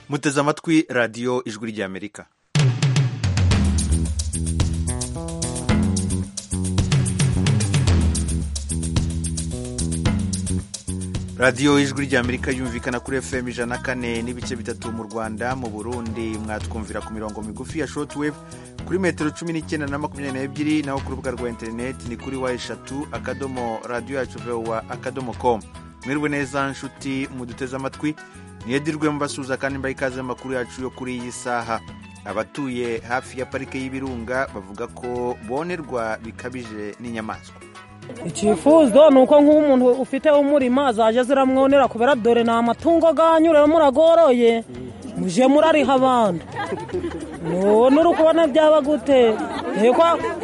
muteze amatwi radiyo ijwi ry'amerika radiyo ijwi ry'amerika yumvikana kuri fm ijana na kane n'ibice bitatu mu rwanda mu burundi mwatwumvira ku mirongo migufi ya shortwave kuri metero cumi n'icyenda na makumyabiri n'ebyiri naho ku rubuga rwa interineti ni kuri wa eshatu akadomo radiyo yacu vowa akadomo komu mwiriwe neza nshuti muduteze amatwi niyedirwe mubasuhuza kandi mbaha ikaze amakuru yacu yo kuri iyi saha abatuye hafi ya parike y'ibirunga bavuga ko bonerwa bikabije n'inyamaswa icyifuzo ni uko nk'uwo umuntu ufite umurima zaje ziramwonera kubera dore ni amatungo ganyu rero muragoroye muje murariha abantu none uri kubona byaba gute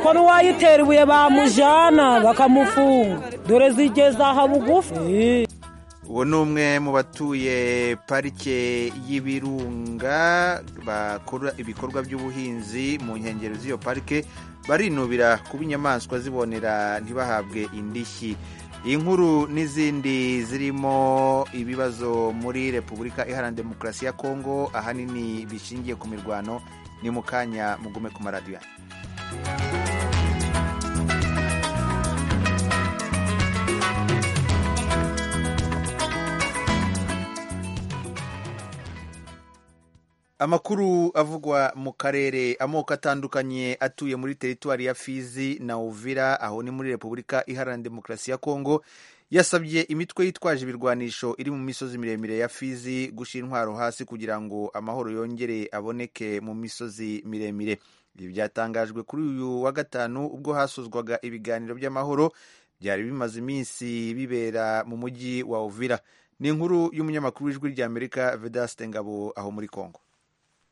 ko n'uwayitera ibuye bamujyana bakamufunga dore zigeze aha bugufi uwo ni umwe mu batuye parike y'ibirunga bakora ibikorwa by'ubuhinzi mu nkengero z'iyo parike barinubira kuba inyamaswa zibonera ntibahabwe indishyi iyi nkuru n'izindi zirimo ibibazo muri repubulika iharanira demokarasi ya kongo ahanini bishingiye ku mirwano ni mu kanya mugume ku maradiyo amakuru avugwa mu karere amoko atandukanye atuye muri teritwari ya fizi na uvira aho ni muri repubulika iharanira demokarasi ya kongo yasabye imitwe yitwaje ibirwanisho iri mu misozi miremire ya fizi gushyira intwaro hasi kugira ngo amahoro yongere aboneke mu misozi miremire ibi byatangajwe kuri uyu wa gatanu ubwo hasozwaga ibiganiro by'amahoro byari bimaze iminsi bibera mu mujyi wa uvira ni inkuru y'umunyamakuru w'ijwi ry'amerika vedaste ngabo aho muri kongo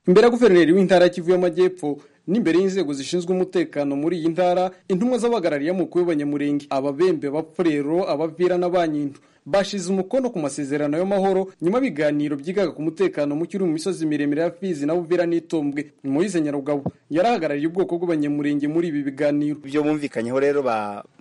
imbere ya guverineri w'intara y'ikivu y'amajyepfo n'imbere y'inzego zishinzwe umutekano muri iyi ntara intumwa z'abahagarariye amoko y'abanyamurenge ababembe abapfurero abavira n'abanyindu bashize umukono ku masezerano y'amahoro nyuma y'ibiganiro byigaga ku mutekano muke uri mu misozi miremire ya fizi na buvira n'itombwe moyize nyarugabo yarahagarariye ubwoko bw'abanyamurenge muri ibi biganiro ibyo bumvikanyeho rero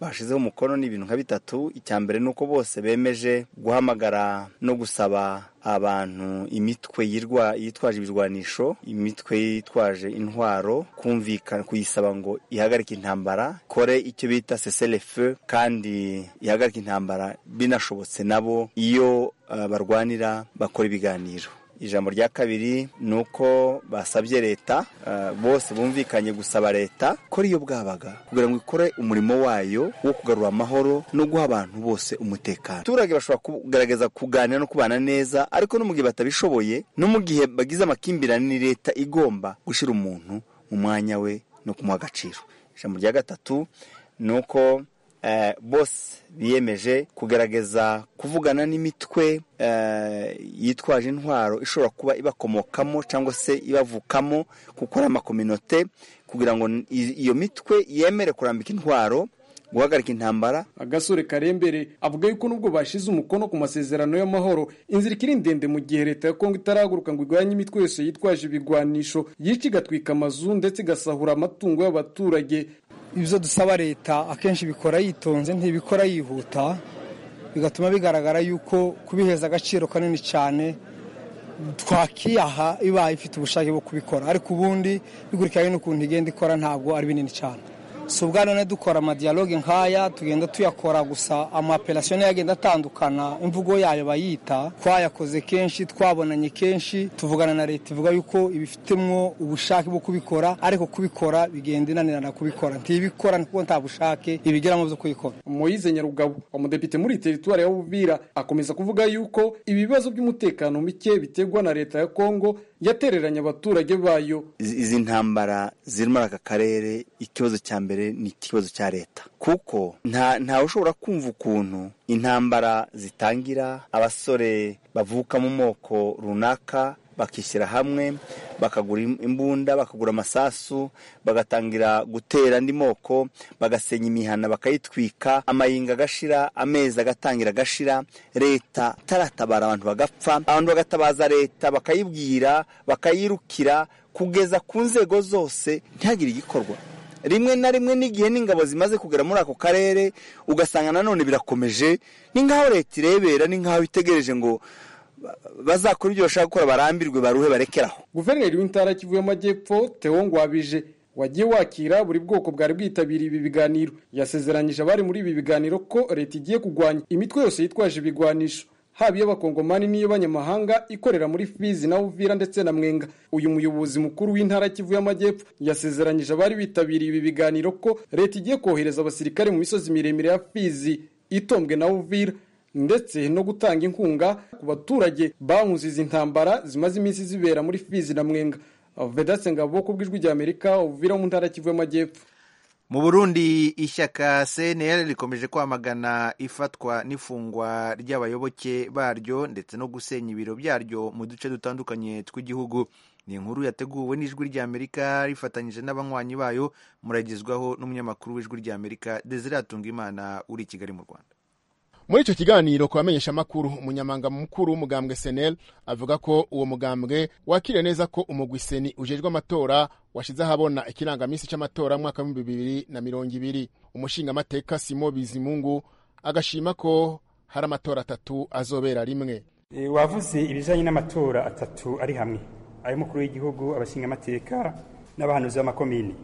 bashizeho umukono ni ibintu nka bitatu icya mbere ni uko bose bemeje guhamagara no gusaba abantu imitwe yirwa yitwaje ibirwanisho imitwe yitwaje intwaro kumvikana kuyisaba ngo ihagarike intambara kore icyo bita seserefe kandi ihagarike intambara binashobotse nabo iyo uh, barwanira bakora ibiganiro ijambo rya kabiri ni uko basabye leta bose bumvikanye gusaba leta ko iyo bwabaga kugira ngo ikore umurimo wayo wo kugarura amahoro no guha abantu bose umutekano abaturage bashobora kugaragaza kuganira no kubana neza ariko no mu gihe batabishoboye no mu gihe bagize amakimbirane ni leta igomba gushyira umuntu mu mwanya we no kumuha agaciro ijambo rya gatatu ni uko bose biyemeje kugaragaza kuvugana n'imitwe yitwaje intwaro ishobora kuba ibakomokamo cyangwa se ibavukamo kuko ari amakominote kugira ngo iyo mitwe yemere kurambika intwaro guhagarika intambara agasore karembere avuga yuko nubwo bashize umukono ku masezerano y'amahoro inzira ikiri ndende mu gihe leta ya kongo itarahaguruka ngo irwanye imitwe yose yitwaje ibigwanisho yica igatwika amazu ndetse igasahura amatungo y'abaturage ibyo dusaba leta akenshi bikora yitonze ntibikora yihuta bigatuma bigaragara yuko kubiheza agaciro kanini cyane twakiyaha ibaye ifite ubushake bwo kubikora ariko ubundi bikurikiranye n'ukuntu igenda ikora ntabwo ari binini cyane si ubwa none dukora amadiyaloge nk'aya tugenda tuyakora gusa amaperasiyo nayo agenda atandukana imvugo yayo bayita twayakoze kenshi twabonanye kenshi tuvugana na leta ivuga yuko ibifitemwo ubushake bwo kubikora ariko kubikora bigenda inanirana kubikora ntibikora kuko nta bushake ibigeramo byo kubikora muyize nyarugabo umudepite muri teritwari ya bubira akomeza kuvuga yuko ibibazo by'umutekano muke biterwa na leta ya kongo yatereranye abaturage bayo izi ntambara ziri muri aka karere ikibazo cya mbere ni ikibazo cya leta kuko ntawe ushobora kumva ukuntu intambara zitangira abasore bavuka mu moko runaka bakishyira hamwe bakagura imbunda bakagura amasasu bagatangira gutera andi moko bagasenya imihana bakayitwika amayinga agashira amezi agatangira agashira leta itaratabara abantu bagapfa abantu bagatabaza leta bakayibwira bakayirukira kugeza ku nzego zose ntihagire igikorwa rimwe na rimwe n'igihe n'ingabo zimaze kugera muri ako karere ugasanga nanone birakomeje ni nk'aho leta irebera ni nk'aho itegereje ngo bazakora ibyo bashaka gukora barambirwe baruhe barekeraho guverineri w'intara Kivu y'amajyepfo Theo Ngwabije wagiye wakira buri bwoko bwari bwitabiriye ibi biganiro yasezeranyije abari muri ibi biganiro ko leta igiye kurwanya imitwe yose yitwaje ibigwanisho haba iy'abakongomani n'iy'abanyamahanga ikorera muri fizi na uvira ndetse na mwenga uyu muyobozi mukuru w'intara Kivu y'amajyepfo yasezeranyije abari bitabiriye ibi biganiro ko leta igiye kohereza abasirikare mu misozi miremire ya fizi itombwe na uvira ndetse no gutanga inkunga ku baturage banguze izi ntambara zimaze iminsi zibera muri fizi na mwenga vedase ngabo ku bw'ijwi ry'amerika uvira mu ntara kivu y'amajyepfo mu burundi ishyaka cnl rikomeje kwamagana ifatwa n'ifungwa ry'abayoboke baryo ndetse no gusenya ibiro byaryo mu duce dutandukanye tw'igihugu ni inkuru yateguwe n'ijwi ry'amerika rifatanyije n'abanywanyi bayo muragezwaho n'umunyamakuru w'ijwi ry'amerika desire atungimana uri i kigali mu rwanda muri icyo kiganiro ku bamenyeshamakuru umunyamanga mukuru w'umugambwe senel avuga ko uwo mugambwe wakiriye neza ko umugwiseni ujejwe amatora washize ahabona ikirangaminsi cy'amatora mwaka w'ibihumbi bibiri na mirongo ibiri umushingamateka simo bizimungu agashima ko hari amatora atatu azobera rimwe wavuze ibijyanye n'amatora atatu ari hamwe ay'umukuru w'igihugu abashingamateka n'abahanuzi b'amakomini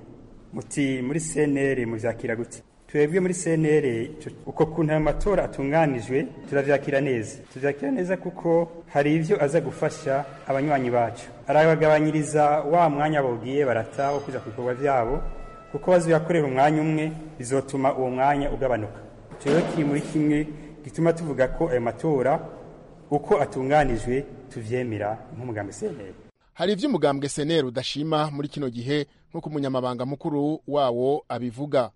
muti muri seneri mubyakira gute twebwe muri CNR uko kuntu ayo matora atunganijwe turavyakira neza tuvyakira neza kuko hari ivyo aza gufasha abanywanyi bacu arabagabanyiriza wa mwanya bogiye barata wo kuja ku bikorwa vyabo kuko bazoyakorera umwanya umwe bizotuma uwo mwanya ugabanuka tuyo kiri muri kimwe gituma tuvuga ko ayo matora uko atunganijwe tuvyemera nk'umugambi CNR hari ivyo umugambwe seneri udashima muri kino gihe nk'uko umunyamabanga mukuru wawo abivuga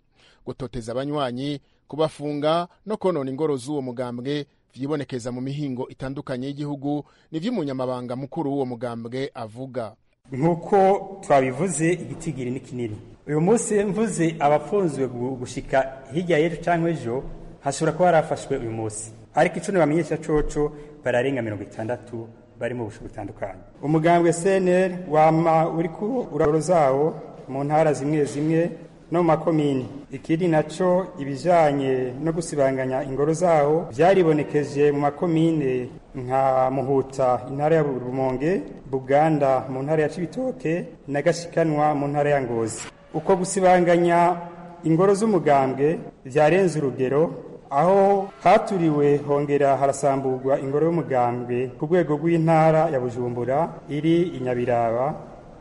gutoteza abanywanyi kubafunga no konona ingoro z'uwo mugambwe vyibonekeza mu mihingo itandukanye y'igihugu nivyo umunyamabanga mukuru w'uwo mugambwe avuga nk'uko twabivuze igitigiri ni kinini uyu munsi mvuze abafunzwe gushika hirya y'ejo cyangwa ejo hashobora kuba harafashwe uyu munsi ariko ico nibamenyesha coco bararenga mirongo itandatu bari mu bushu butandukanye umugambwe cnl wama uriko uraro zawo mu ntara zimwe zimwe no mu makomini ikindi nacyo ibijyanye no gusibanganya ingoro zawo byaribonekeje mu makomine nka muhuta intara ya rumonge buganda mu ntara ya cibitoke na gashikanwa mu ntara ya ngozi uko gusibanganya ingoro z'umugambwe byarenze urugero aho haturiwe hongera harasamburwa ingoro y'umugambwe ku rwego rw'intara ya bujumbura iri i nyabiraba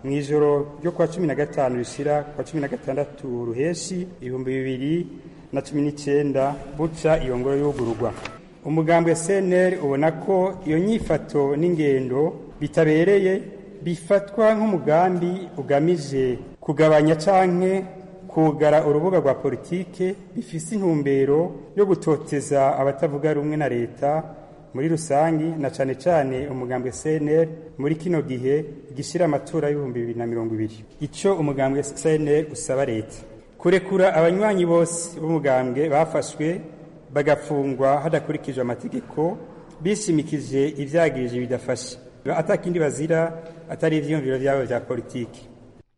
mu ijoro ryo kuwa cumi na gatanu rishira kuwa cumi na gatandatu ruheshi ibihumbi bibiri na cumi n'icyenda buca iyo ngoro y'ugururwa umugambi wa seneri ubona ko iyo nyifato n'ingendo bitabereye bifatwa nk'umugambi ugamije kugabanya cyangwa kugara urubuga rwa politike bifise intumbero yo gutoteza abatavuga rumwe na leta muri rusange na cyane cyane umugambwe cnr muri kino gihe gishyira amatora y'ibihumbi bibiri na mirongo ibiri icyo umugambwe cnr usaba leta kurekura abanywanyi bose b'umugambwe bafashwe bagafungwa hadakurikijwe amategeko bishimikije ibyagirije bidafashe atakindi bazira atari ibyiyumviro byabo bya politiki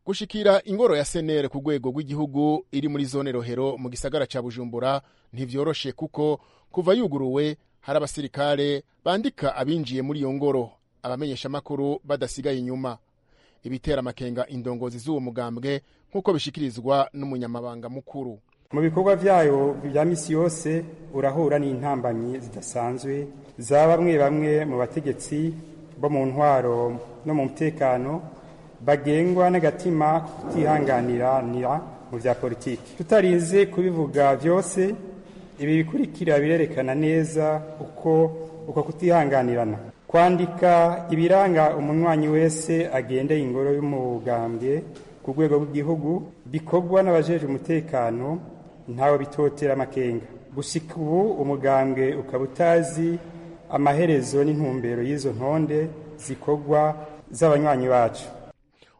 gushikira ingoro ya senere ku rwego rw'igihugu iri muri zone rohero mu gisagara ca bujumbura ntivyoroshe kuko kuva yuguruwe hari abasirikare bandika abinjiye muri iyo ngoro abamenyeshamakuru badasigaye inyuma ibitera amakenga indongozi z'uwo mugambwe nk'uko bishikirizwa n'umunyamabanga mukuru mu bikorwa byayo bya misi yose urahura n'intambanyi zidasanzwe za bamwe bamwe mu bategetsi bo mu ntwaro no mu mutekano bagengwa n'agatima kutihanganiranira mu bya politiki tutarinze kubivuga byose ibi bikurikira birerekana neza uko uko kutihanganirana kwandika ibiranga umunywanyi wese agendeye ingoro y'umugambwe ku rwego rw'igihugu bikorwa n'abajeje umutekano ntawe bitotera amakenga gusika ubu umugambwe ukaba utazi amaherezo n'intumbero y'izo ntonde zikorwa z'abanywanyi bacu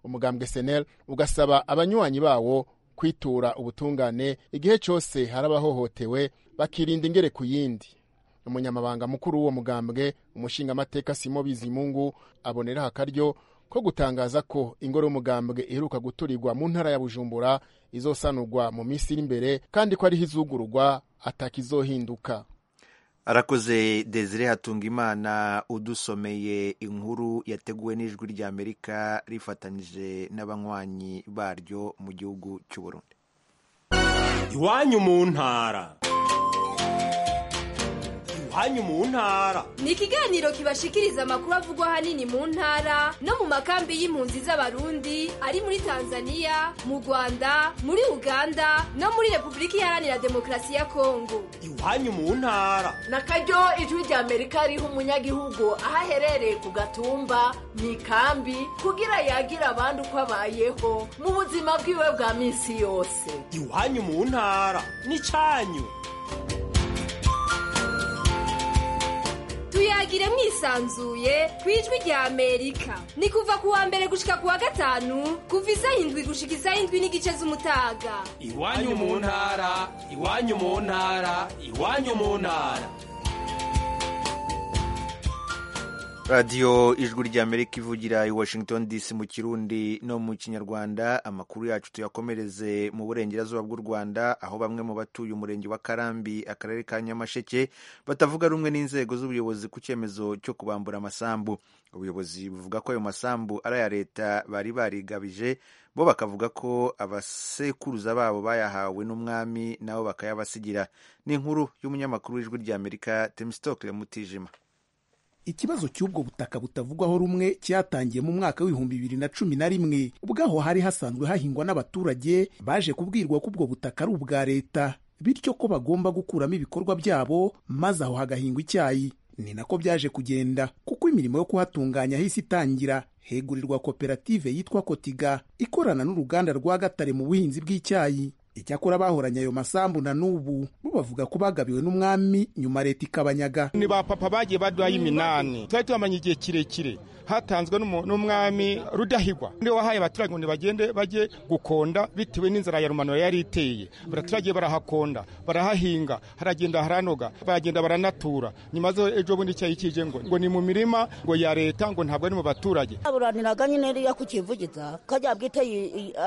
umugambwe senel ugasaba abanywanyi bawo kwitura ubutungane igihe cyose hari abahohotewe bakirinda ingere ku yindi umunyamabanga mukuru w'uwo mugambwe umushingamateka simo bizimungu aboneraho akaryo ko gutangaza ko ingoro y'umugambwe iheruka guturirwa mu ntara ya bujumbura izosanurwa mu minsi iri imbere kandi ko ariho izugururwa atakizohinduka arakoze desire hatunga imana udusomeye inkuru yateguwe n'ijwi ry'amerika rifatanyije n'abanywanyi baryo mu gihugu cy'u Burundi iwanyu mu ntara iwanyu mu ntara ni ikiganiro kibashikiriza amakuru avugwa ahanini mu ntara no mu makambi y'impunzi z'abarundi ari muri tanzania mu rwanda muri uganda no muri repubulika iharanira demokarasi ya kongo iwanyu mu ntara na karyo ijwi rya amerika riha umunyagihugu aho aherereye ku gatumba mu ikambi kugira yagire abandi uko abayeho mu buzima bwiwe bwa minsi yose iwanyu mu ntara n'icyanyu tuyagire mwisanzuye ku ijwi rya amerika ni kuva ku wa mbere gushika ku wa gatanu kuva isa indwi gushika isa indwi n'igice z'umutaga iwanyu mu ntara iwanyu mu ntara iwanyu mu ntara radiyo ijwi ry'amerika ivugira i washington dc mu kirundi no mu kinyarwanda amakuru yacu tuyakomereze mu burengerazuba bw'u rwanda aho bamwe mu batuye umurenge wa karambi akarere ka nyamasheke batavuga rumwe n'inzego z'ubuyobozi ku cyemezo cyo kubambura amasambu ubuyobozi buvuga ko ayo masambu ari aya leta bari barigabije bo bakavuga ko abasekuruza babo bayahawe n'umwami nabo bakayabasigira ni inkuru y'umunyamakuru w'ijwi ry'amerika temisitokire mutijima ikibazo cy'ubwo butaka butavugwaho rumwe cyatangiye mu mwaka w'ibihumbi bibiri na cumi na rimwe ubwaho hari hasanzwe hahingwa n'abaturage baje kubwirwa ko ubwo butaka ari ubwa leta bityo ko bagomba gukuramo ibikorwa byabo maze aho hagahingwa icyayi ni nako byaje kugenda kuko imirimo yo kuhatunganya hisi itangira hegurirwa koperative yitwa kotiga ikorana n'uruganda rwa gatare mu buhinzi bw'icyayi icyakora bahoranye ayo masambu na n'ubu bo bavuga ko bagabiwe n'umwami nyuma leta ikabanyaga ni ba papa bagiye baduhaye iminani twari tubamanye igihe kirekire hatanzwe n'umwami rudahigwa niwe wahaye abaturage ngo bagende bajye gukonda bitewe n'inzara ya rumanura yari iteye abaturage barahakonda barahahinga haragenda haranoga baragenda baranatura nyuma zo ejo bundi icyayi kije ngo ngo ni mu mirima ngo ya leta ngo ntabwo ari mu baturage aburaniraga nyine ririya kukivugiza kajya bwite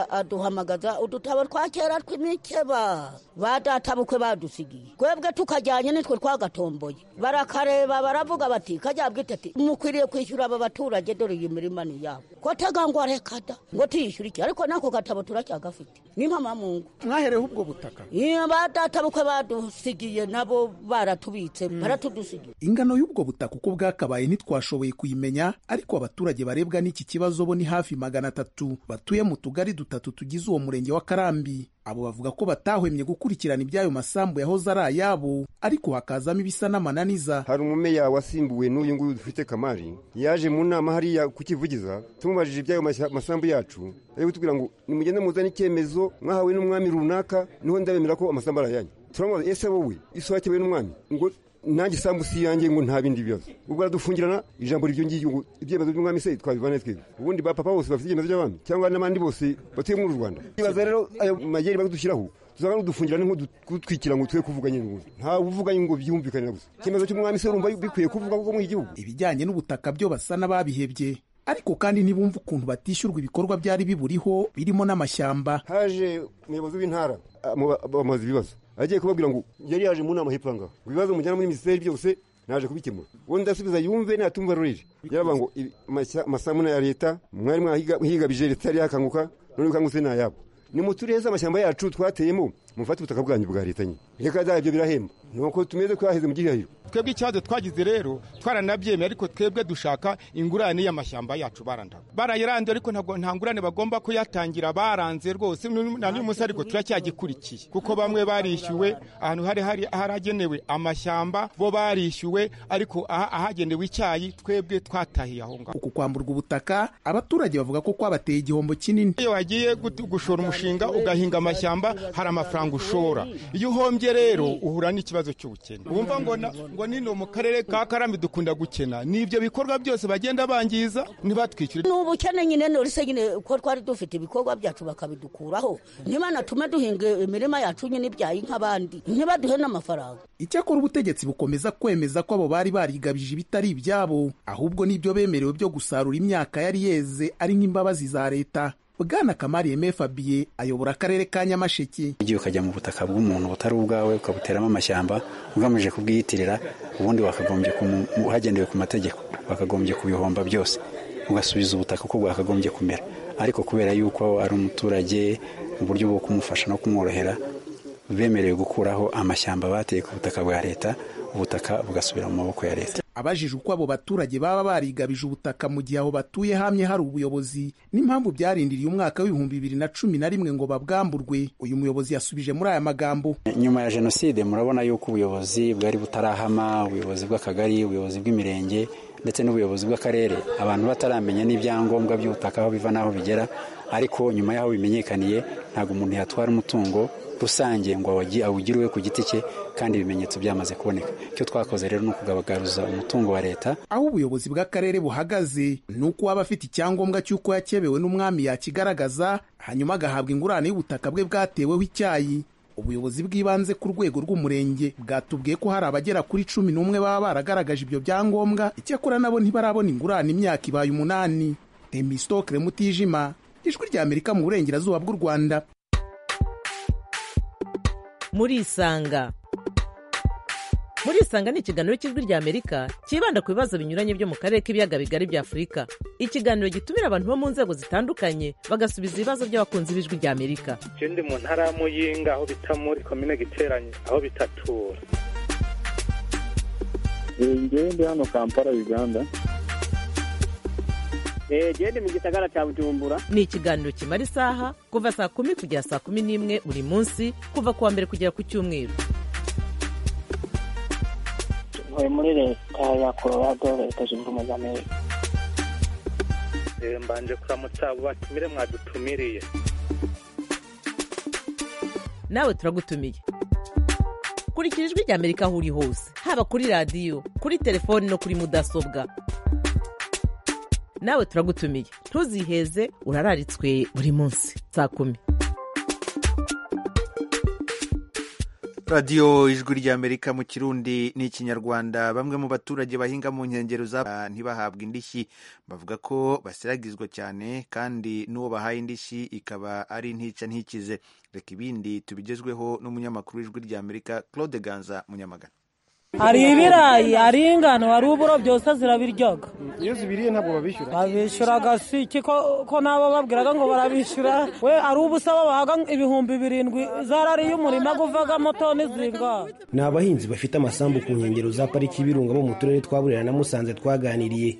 aduhamagaza udutabo twa kera tw'imikeba ba data bukwe badusigiye twebwe tukajyanye nitwe twagatomboye barakareba baravuga bati kajya bwite ati mukwiriye kwishyura aba baturage abaturage dore iyi mirima ni yabo kotega ngo areka da ngo tiyishyure iki ariko nako gatabo turacyagafite ni mama mungu mwahereho ubwo butaka ba data bukwe badusigiye nabo baratubitse baratudusigiye ingano y'ubwo butaka uko bwakabaye ntitwashoboye kuyimenya ariko abaturage barebwa n'iki kibazo bo ni hafi magana atatu batuye mu tugari dutatu tugize uwo murenge wa karambi abo bavuga ko batahwemye gukurikirana iby'ayo masambu yahoze ari ayabo ariko hakazamo ibisa n'amananiza hari umumeya wasimbuwe n'uyu nguyu dufite kamari yaje mu nama hariya kukivugiza tumubajije iby'ayo masambu yacu ari kutubwira ngo nimugende muzane icyemezo mwahawe n'umwami runaka niho ndabemera ko amasambu ari ayanyu turamubaza ese wowe isi wakewe n'umwami ngo nanjye isambu si yanjye ngo nta bindi bibazo ubwo baradufungirana ijambo ryo ngiryo ngo ibyemezo by'umwami se twabivana twebwe ubundi ba papa bose bafite ibyemezo by'abami cyangwa n'abandi bose batuye muri rwanda ibaza rero ayo mageri badushyiraho tuzaba dufungirana nko kutwikira ngo twe kuvuga nyine ubundi nta uvuganye ngo byumvikane gusa ikimezo cy'umwami se urumva bikwiye kuvuga kuko muri igihugu ibijyanye n'ubutaka byo basa n'ababihebye ariko kandi ntibumva ukuntu batishyurwa ibikorwa byari biburiho birimo n'amashyamba haje umuyobozi w'intara bamubaza ibibazo agiye kubabwira ngo yari yaje mu nama hepfo aha ngaha ibibazo mujyana muri minisiteri byose naje kubikemura uwo ndasubiza yumve natumva rurije yaravuga ngo amasamuna ya leta mwari mwahigabije leta yari yakanguka none ukangutse ni ayabo nimutureze amashyamba yacu twateyemo mufate ubutaka bwanyu bwa leta nyine reka za ibyo birahemba nuko tumeze twaheze mu gihahiro twebwe ikibazo twagize rero twaranabyemeye ariko twebwe dushaka ingurane y'amashyamba yacu barandaga barayiranze ariko ntabwo nta ngurane bagomba kuyatangira baranze rwose na n'uyu munsi ariko turacyagikurikiye kuko bamwe barishyuwe ahantu hari hari aharagenewe amashyamba bo barishyuwe ariko ahagenewe icyayi twebwe twatahiye aho ngaho uku kwamburwa ubutaka abaturage bavuga ko kwabateye igihombo kinini iyo wagiye gushora umushinga ugahinga amashyamba hari amafaranga ushora iyo uhombye rero uhura n'ikibazo cy'ubukene wumva ngo ngo nino mu karere ka karambi dukunda gukena n'ibyo bikorwa byose bagenda bangiza ntibatwishyure ni ubukene nyine nurese nyine ko twari dufite ibikorwa byacu bakabidukuraho niba natume duhinga imirima yacu nyine ibyaye nk'abandi ntibaduhe n'amafaranga icyakora ubutegetsi bukomeza kwemeza ko abo bari barigabije ibitari ibyabo ahubwo n'ibyo bemerewe byo gusarura imyaka yari yeze ari nk'imbabazi za leta bwana kamari yemeye fabiye ayobora akarere ka nyamasheke igihe ukajya mu butaka bw'umuntu butari ubwawe ukabuteramo amashyamba ugamije kubwiyitirira ubundi wakagombye kumu- mu- hagendewe ku mategeko wakagombye kubihomba byose ugasubiza ubutaka uko bwakagombye kumera ariko kubera yuko ari umuturage mu buryo bwo kumufasha no kumworohera bemerewe gukuraho amashyamba bateye ku butaka bwa leta ubutaka bugasubira mu maboko ya leta abajije uko abo baturage baba barigabije ubutaka mu gihe aho batuye hamye hari ubuyobozi n'impamvu byarindiriye umwaka w'ibihumbi bibiri na cumi na rimwe ngo babwamburwe uyu muyobozi yasubije muri aya magambo nyuma ya jenoside murabona yuko ubuyobozi bwari butarahama ubuyobozi bw'akagari ubuyobozi bw'imirenge ndetse n'ubuyobozi bw'akarere abantu bataramenya n'ibyangombwa by'ubutaka aho biva n'aho bigera ariko nyuma y'aho bimenyekaniye ntabwo umuntu yatwara umutungo rusange ngo awugi- awugire uwe ku giti cye kandi ibimenyetso byamaze kuboneka icyo twakoze rero ni ukugabagaruza umutungo wa leta aho ubuyobozi bw'akarere buhagaze ni uko uwaba afite icyangombwa cy'uko yakebewe n'umwami yakigaragaza hanyuma agahabwa ingurane y'ubutaka bwe bwateweho icyayi ubuyobozi bw'ibanze ku rwego rw'umurenge bwatubwiye ko hari abagera kuri cumi n'umwe baba baragaragaje ibyo byangombwa icyakora nabo ntibarabona ingurane imyaka ibaye umunani temisitokire mutijima ijwi ry'amerika mu burengerazuba bw'u rwanda murisanga murisanga ni ikiganiro cy'ijwi rya amerika cyibanda ku bibazo binyuranye byo mu karere k'ibiyaga bigari bya afurika ikiganiro gitumira abantu bo mu nzego zitandukanye bagasubiza ibibazo by'abakunzi b'ijwi rya amerika je ndi mu ntara ya muyinga aho bita muri komine giteranye aho bitatura njyewe ndi hano kampala uganda jewe ndi mu gisagara cya bujumbura ni ikiganiro kimara isaha kuva saa kumi kugera saa kumi n'imwe buri munsi kuva ku wa mbere kugera ku cyumweru ntuye muri leta ya colorado leta zunze ubumwe za amerika Eh, mbanje kuramutsa abo batumire mwadutumiriye nawe turagutumiye kurikira ijwi rya amerika aho uri hose haba kuri radiyo kuri telefoni no kuri mudasobwa nawe turagutumiye ntuziheze urararitswe buri munsi saa kumi radiyo ijwi ry'amerika mu kirundi n'ikinyarwanda bamwe mu baturage bahinga mu nkengero za ntibahabwa indishyi bavuga ko baseragizwa cyane kandi n'uwo bahaye indishyi ikaba ari ntica ntikize reka ibindi tubigezweho n'umunyamakuru w'ijwi ry'amerika claude ganza munyamagana hari ibirayi hari ingano hari uburo byose zirabiryaga iyo zibiriye ntabwo babishyura babishyuraga si iki ko ko nabo babwiraga ngo barabishyura we ari ubusaba bahaga ibihumbi birindwi zarariye umurima guvagamo toni zingana ni abahinzi bafite amasambu ku nkengero za pariki y'ibirunga bo mu turere twa burera na musanze twaganiriye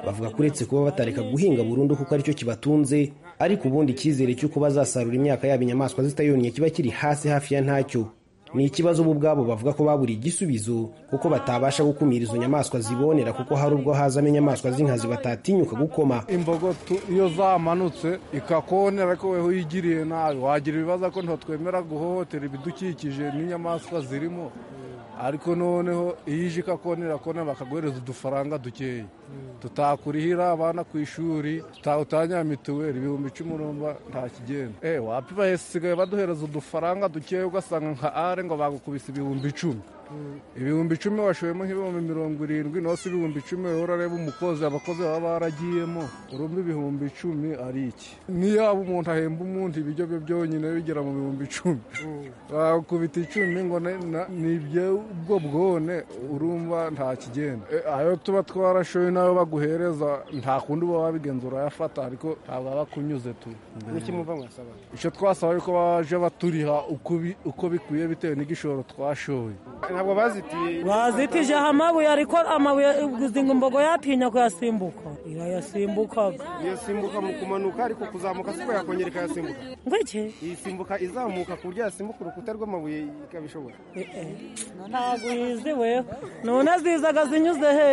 bavuga ko uretse kuba batareka guhinga burundu kuko aricyo kibatunze ariko ubundi icyizere cy'uko bazasarura imyaka yabo inyamaswa zitayonye kiba kiri hasi hafi ya ntacyo ni ikibazo bo ubwabo bavuga ko baburiye igisubizo kuko batabasha gukumira izo nyamaswa zibonera kuko hari ubwo hazamo inyamaswa z'inkazi batatinyuka gukoma imbogo tu- iyo zamanutse ikakonera ko weho uyigiriye nabi wagira ibibazo ko ntatwemera guhohotera ibidukikije n'inyamaswa zirimo ariko noneho iyo ije ikakonera kone bakaguhereza udufaranga dukeya tutakurihira abana ku ishuri tutawutanya mituweli ibihumbi icumurumba nta kigenda eh wapi bahesigaye baduhereza udufaranga dukeya ugasanga nka are ngo bagukubise ibihumbi icumi ibihumbi icumi washoyemo nk'ibihumbi mirongo irindwi naho si ibihumbi icumi wowe urareba umukozi abakozi baba baragiyemo urumva ibihumbi icumi ari iki niyo waba umuntu ahemba umuntu ibiryo bye byonyine bigera mu bihumbi icumi bakubita icumi ngo ne- na- ni iby'ubwo bwone urumva nta kigenda E, ayo tuba twarashoye nayo baguhereza nta kundi uba wabigenza urayafata ariko ntabwo aba akunyuze tu Niki mwumva mwasaba? icyo twasaba yuko baje baturiha uko bi- uko bikwiye bitewe n'igishoro twashoye ntabwo bazitiye bazitijeho amabuye ariko amabuye izinga imbogo yatinya kuyasimbuka irayasimbukaga yasimbuka mu kumanuka ariko kuzamuka siko yakongera ikayasimbuka ngwiki isimbuka izamuka ku buryo yasimbuka urukuta rw'amabuye ikabishobora ntabwo yiziwe none zizaga zinyuze he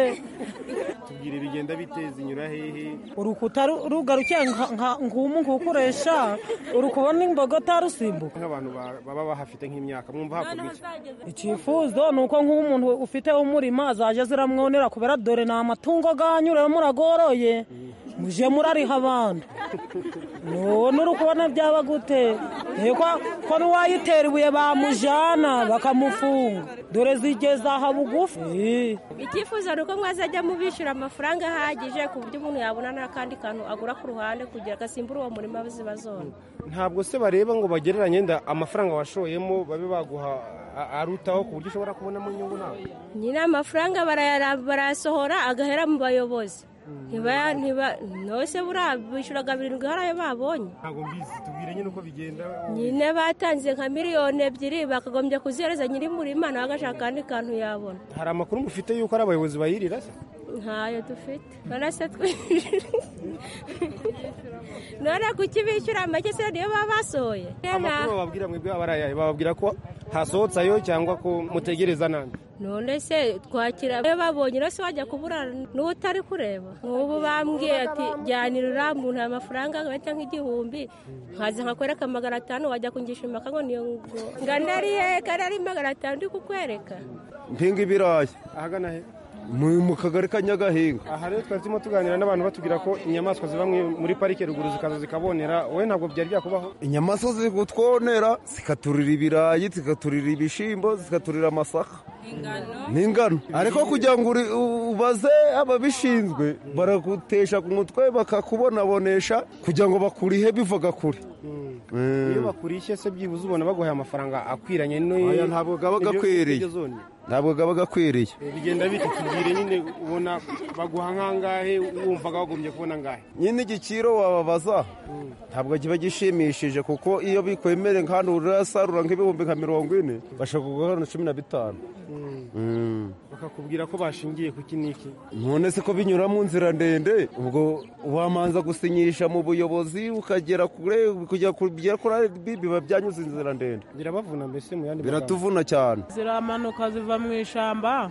tubwire bigenda bite zinyura hehe urukuta ru- rugarukiye nka- nka- nk'umu ngukoresha uri kubona imbogo atarusimbuka nk'abantu ba- baba bahafite nk'imyaka mwumva hakorwa iki icyifuzo ni uko nk'umuntu ufite umurima zaje ziramwonera kubera dore ni amatungo ganyu rero muragoroye muje murariha abana none uri kubona byaba gute Eko, ko n'uwayitera ibuye bamujyana bakamufunga dore zigeze aha bugufi Eh, icyifuzo ni uko mwazajya mubishyura amafaranga ahagije ku buryo umuntu yabona n'akandi kantu agura ku ruhande kugira agasimbura uwo murima ziba zona ntabwo se bareba ngo bagereranye nda amafaranga washoyemo babe baguha a- arutaho ku buryo ushobora kubonamo inyungu nawe nyine amafaranga barayara- barayasohora agahera mu bayobozi Ntiba- ntiba- ntose buriya bishyuraga birindwi hari ayo babonye ntabwo mbizi tubwire nyine uko bigenda nyine batanze nka miliyoni ebyiri bakagombye kuzihereza nyir'umurima nawe agashaka akandi kantu yabona hari amakuru mufite y'uko ari abayobozi bayirira se ntayo dufite none se twishyura none kuki bishyura make se niyo baba basohoye amakuru bababwira mwebwe aba ari ayahe bababwira ko hasohotse ayo cyangwa ko mutegereza nandi none se twakira iyo babonye rero se wajya kuburana n'uwo utari kureba nk'ubu bambwiye ati jyanira uriya muntu aya mafaranga agahita nk'igihumbi nkaza nkakwereka magana atanu wajya kungisha impaka ngo niyo ngo nganariye kanari magana atanu ndi kukwereka mpinga ibirayi ahagana he mu mu kagari ka nyagahinga aha rero twari turimo tuganira n'abantu batubwira ko inyamaswa ziba mwi- muri parike ruguru zikaza zikabonera wowe ntabwo byari byakubaho inyamaswa ziri kutwonera zikaturira ibirayi zikaturira ibishyimbo zikaturira amasaka n'ingano ariko kugira ngo uri- u- ubaze ababishinzwe baragutesha ku mutwe bakakubonabonesha kugira ngo bakurihe bivaga kure iyo Eh, bakurishye se byibuze ubona baguhaye amafaranga akwiranye Oya, ntabwo gaba gakwiriye. ntabwo gaba gakwiriye bigenda bite tubwire nyine ubona baguha nk'angahe wumvaga wagombye kubona angahe nyine igiciro wababaza ntabwo kiba gishimishije kuko iyo bikwemereye nk'ahantu urasarura nk'ibihumbi nka mirongo ine bashaka kuguha na cumi na bitanu Mm. bakakubwira ko bashingiye ku iki n'iki none se ko binyura mu nzira ndende ubwo wamanza gusinyisha mu buyobozi ukagera kure kujya kugera kuri RDB biba byanyuze inzira ndende birabavuna mbese mu yandi magambo. biratuvuna cyane ziramanuka ziva mu ishyamba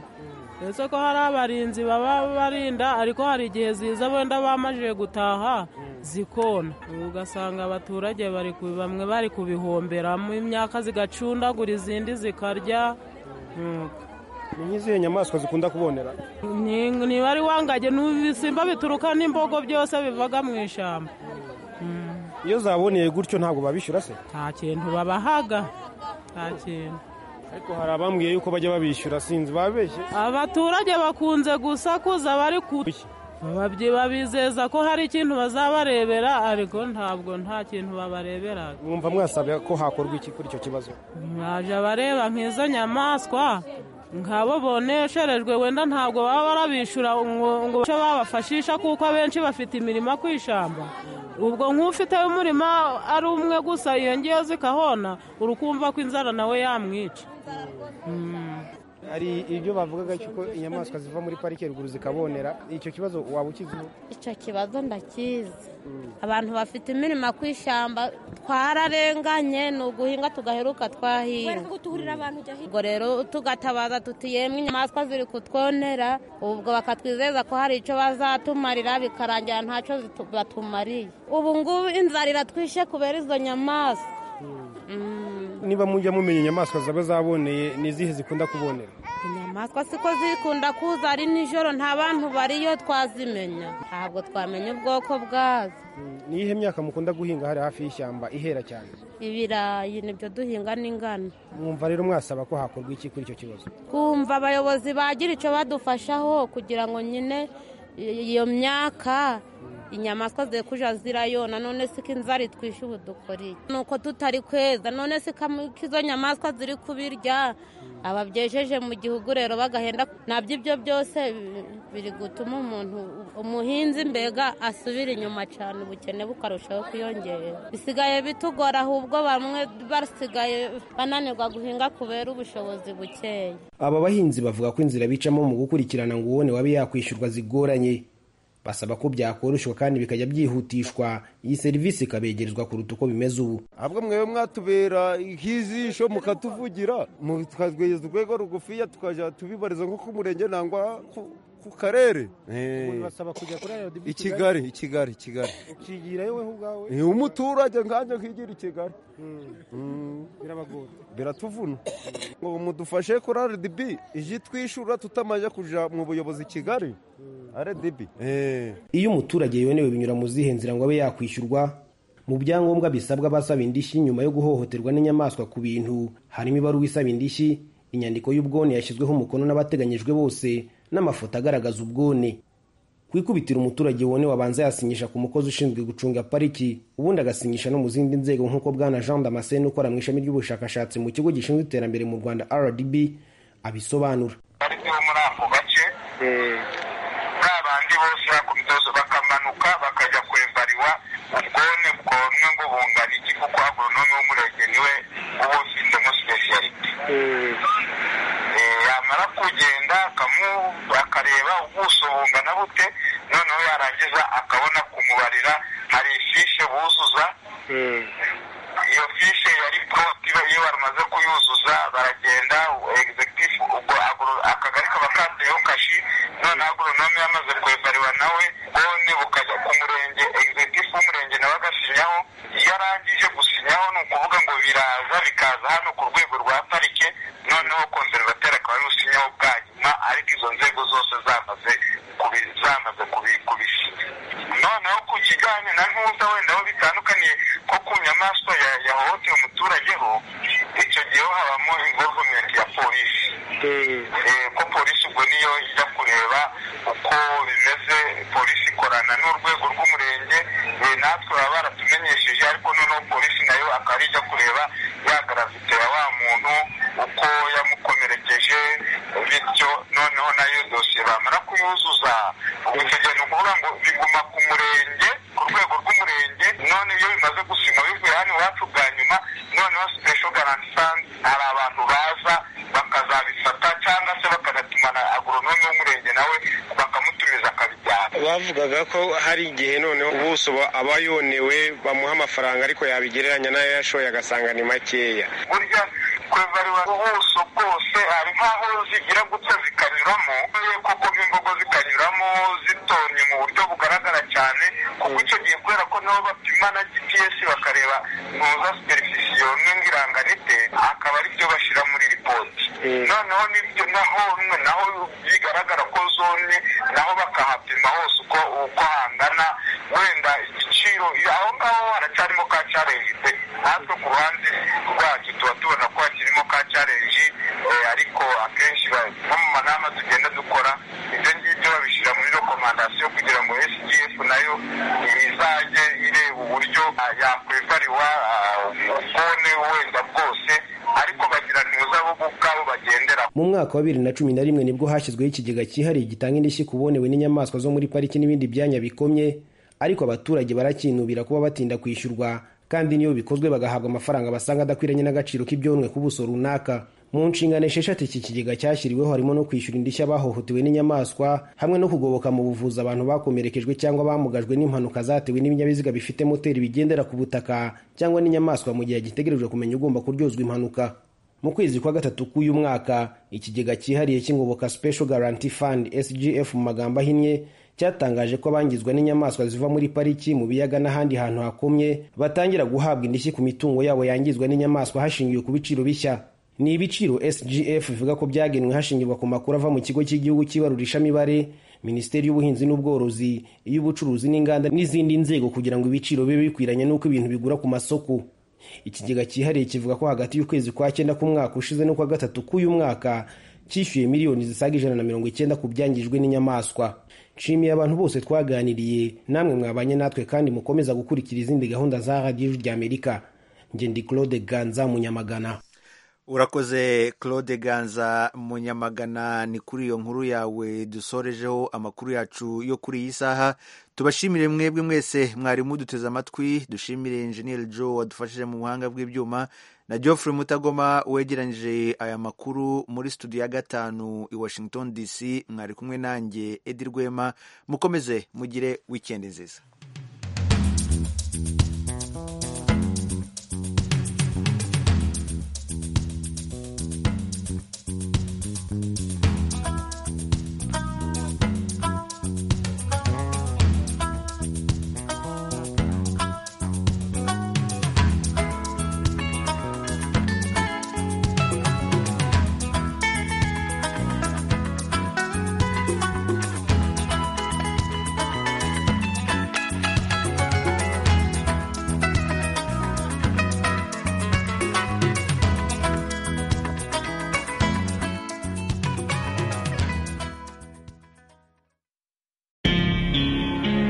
uretse ko hari abarinzi baba barinda ariko hari igihe ziza wenda bamajije gutaha zikona ugasanga abaturage bari ku- bamwe bari kubihomberamo imyaka zigacundagura izindi zikarya ni nk'izihe nyamaswa zikunda kubonera Ni- niba ari wangage n'ibisimba bituruka n'imbogo byose bivaga mu ishyamba iyo zaboneye gutyo ntabwo babishyura se nta kintu babahaga nta kintu ariko hari abambwiye yuko bajya babishyura sinzi babeshye abaturage bakunze gusakuza bari ku babyi babizeza ko hari ikintu bazabarebera ariko ntabwo nta kintu babarebera mwumva mwasabye ko hakorwa iki kuri icyo kibazo baje bareba nk'izo nyamaswa nk'abo bonesherejwe wenda ntabwo baba barabishyura ngo ngo icyo babafashisha kuko abenshi bafite imirima ku ishyamba ubwo nk'ufite umurima ari umwe gusa yongeyeho zikahona urukumva ko inzara nawe yamwica hari ibyo bavugaga cy'uko inyamaswa ziva muri parike ruguru zikabonera icyo kibazo waba ukiziho icyo kibazo ndakizi abantu bafite imirima ku ishyamba twararenganye ni uguhinga tugaheruka twahinga ubwo rero tugatabaza tuti yemwe inyamaswa ziri kutwonera ubwo bakatwizeza ko hari icyo bazatumarira bikarangira ntacyo zitu- batumariye ubu ngubu inzara iratwishe kubera izo nyamaswa niba mujya mumenya inyamaswa zaba zaboneye ni izihe zikunda kubonera inyamaswa siko zikunda kuza ari nijoro nta bantu bariyo twazimenya ntabwo twamenya ubwoko bwazo ni iyihe myaka mukunda guhinga hari hafi y'ishyamba ihera cyane ibirayi nibyo duhinga n'ingano mwumva rero mwasaba ko hakorwa iki kuri icyo kibazo kumva abayobozi bagira icyo badufashaho kugira ngo nyine i- iyo myaka inyamaswa ziri kujya zirayona none se ko inzara itwishe ubu dukora iki ni uko tutari kweza none se ko am- ko izo nyamaswa ziri kubirya ababyejeje mu gihugu rero bagahenda nabyo ibyo byose bi- biri gutuma umuntu umuhinzi mbega asubira inyuma cyane ubukene bukarushaho kwiyongera bisigaye bitugora ahubwo bamwe basigaye bananirwa guhinga kubera ubushobozi bukeya aba bahinzi bavuga ko inzira bicamo mu gukurikirana ngo uwone wabe yakwishyurwa zigoranye basaba ko byakoroshwa kandi bikajya byihutishwa iyi serivisi ikabegerezwa kuruta uko bimeze ubu ahubwo mwewe mwatubera nk'ijisho mukatuvugira mu- tukagwegeza urwego rugufiya tukajya tubibariza nko ku murenge nangwa ku- ku karere basaba kujya kuri radiyo i kigali i kigali i kigali ukigirayo wowe ubwawe ni umuturage nkanjye nkigira i kigali Mm. birabagora biratuvuna ngo mudufashe kuri rdb ije twishyura tutamaze kuja mu buyobozi i kigali rdb iyo umuturage yonewe binyura mu zihe nzira ngo abe yakwishyurwa mu byangombwa bisabwa abasaba indishyi nyuma yo guhohoterwa n'inyamaswa ku bintu harimo ibaruwa isaba indishyi inyandiko y'ubwone yashyizweho umukono n'abateganyijwe bose n'amafoto agaragaza ubwone ku ikubitiro umuturage wonewe abanza yasinyisha ku mukozi ushinzwe gucunga pariki ubundi agasinyisha no mu zindi nzego nk'uko bwana jean damascene ukora mu ishami ry'ubushakashatsi mu kigo gishinzwe iterambere mu rwanda rdb abisobanura ariko bo muri ako gace muri abandi bose bakomeza bakamanuka bakajya kwembariwa ubwone bwomwe ngo bungana iki kuko agoronome w'umurenge niwe uba ufitemo sipesiyalite yamara kugenda akamu akareba ubuso bungana bute noneho yarangiza akabona kumubarira hari ifishe buzuza iyo fishe yari proti iyo bamaze kuyuzuza baragenda executive ubwo agro- akagari kaba kateyeho kashi noneho agoronome yamaze kwembariwa nawe bone bukajya ku murenge executive w'umurenge nawe agasinyaho iyo arangije gusinyaho ni ukuvuga ngo biraza bikaza hano ku rwego rwa parike noneho konservateri akaba ariwe usinyaho bwa nyuma ariko izo nzego zose zamaze kubi- zamaze kubi- kubisinya noneho ku kijyanye na ntuza wenda aho bitandukaniye ko ku nyamaswa ya- yahohoteye umuturage ho icyo gihe ho habamo involvement ya polisi Eh, ko polisi ubwo niyo ijya kureba uko bimeze polisi ikorana n'urwego rw'umurenge eh, natwe baba baratumenyesheje ariko noneho polisi nayo akaba ari ijya kureba ya gravite ya wa muntu uko yamukomerekeje bityo noneho nayo dosiye bamara kuyuzuza ubwo icyo gihe ni ukuvuga ngo biguma ku murenge ku rwego rw'umurenge none iyo bimaze gusinywa bivuye hano iwacu bwa nyuma noneho special garanti fund hari abantu baza bakazabifata cyangwa se bakanatumana agoronome w'umurenge nawe bakamutumiza akabijyana bavugaga ko hari igihe noneho ubuso aba yonewe bamuha amafaranga ariko yabigereranya n'ayo yashoye agasanga ni makeya burya kwevariwa ubuso bwose hari nk'aho zigira gutya zikanyuramo koko nk'imbogo zikanyuramo zitonye mu buryo bugaragara cyane kuko icyo gihe kubera ko nabo bapima na gps bakareba ntuza superifisiyo n'ingiranganite akaba ari byo bashyira muri ripoti noneho n'ibyo naho naho bigaragara ko zone naho bakahapima hose uko uko hangana wenda igiciro aho ngaho haracyarimo ka challenge pe natwe ku ruhande rwacu tuba tubona ko hakirimo ka challenge eh, ariko akenshi ba- no mu manama tugenda dukora ibyo ngibyo babishyira muri rekomandasiyo kugira ngo sgf nayo izajye ireba uburyo ah, yakwevariwa ah, ubwone wenda bwose ariko bagira ntuza bo ubwabo bagendera mu mwaka wa bibiri na cumi na rimwe nibwo hashyizweho ikigega cyihariye gitanga indishyi ku bonewe n'inyamaswa zo muri pariki n'ibindi byanya bikomye ariko abaturage barakinubira kuba batinda kwishyurwa kandi niyo bikozwe bagahabwa amafaranga basanga adakwiranye n'agaciro k'ibyonwe ku buso runaka mu nshingano esheshatu iki kigega cyashyiriweho harimo no kwishyura indishyi abahohotewe n'inyamaswa hamwe no kugoboka mu buvuzi abantu bakomerekejwe cyangwa bamugajwe n'impanuka zatewe n'ibinyabiziga bifite moteri bigendera ku butaka cyangwa n'inyamaswa mu gihe agitegerejwe kumenya ugomba kuryozwa impanuka mu kwezi kwa gatatu k'uyu mwaka ikigega cyihariye cy'ingoboka special guarantee fund sgf mu magambo ahinnye cyatangaje ko abangizwa n'inyamaswa ziva muri pariki mu biyaga n'ahandi hantu hakomye batangira guhabwa indishyi ku mitungo yabo yangizwa n'inyamaswa hashingiwe ku biciro bishya ni ibiciro sgf bivuga ko byagenwe hashingirwa ku makuru ava mu kigo cy'igihugu cy'ibarurishamibare minisiteri y'ubuhinzi n'ubworozi iy'ubucuruzi n'inganda n'izindi nzego kugira ngo ibiciro bibe bikwiranye n'uko ibintu bigura ku masoko ikigega cyihariye kivuga ko hagati y'ukwezi kwa cyenda k'umwaka ushize n'ukwa gatatu k'uyu mwaka cyishyuye miliyoni zisaga ijana na mirongo icyenda ku byangijwe n'inyamaswa nshimiye abantu bose twaganiriye namwe mwabanye natwe kandi mukomeza gukurikira izindi gahunda za radiyo ijwi ry'amerika ngendi claude ganza munyamagana urakoze claude ganza munyamagana ni kuri iyo nkuru yawe dusorejeho amakuru yacu yo kuri iyi saha tubashimire mwebwe mwese mwarimu duteze amatwi dushimire enjeniyeri jo wadufashije mu buhanga bw'ibyuma na geoffrey mutagoma wegeranyije aya makuru muri studio ya gatanu i washington dc mwari kumwe nanjye edi rwema mukomeze mugire wikendi nziza